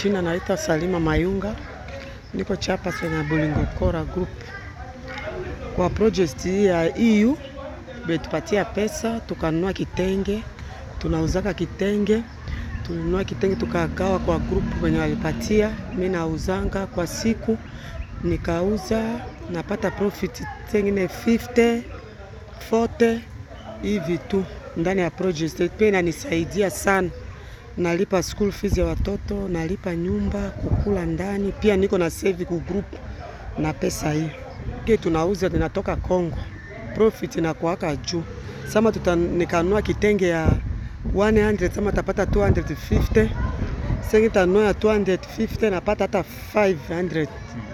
jina naitwa Salima Mayunga, niko chapa cha Bolingo Kora Group. Kwa project hii ya EU betupatia pesa tukanunua kitenge, tunauzaka kitenge, tulinunua kitenge tukagawa kwa group wenye walipatia. Mimi nauzanga kwa siku nikauza napata profit tengine 50 40 hivi tu ndani ya project. Pia inanisaidia sana nalipa school fees ya watoto, nalipa nyumba, kukula ndani, pia niko na save ku group na pesa hii. Kile tunauza tunatoka Kongo, profit inakuwaka juu. Sama tuta nikanua kitenge ya 100 sama tapata 250 sengi tanua ya 250 napata hata 500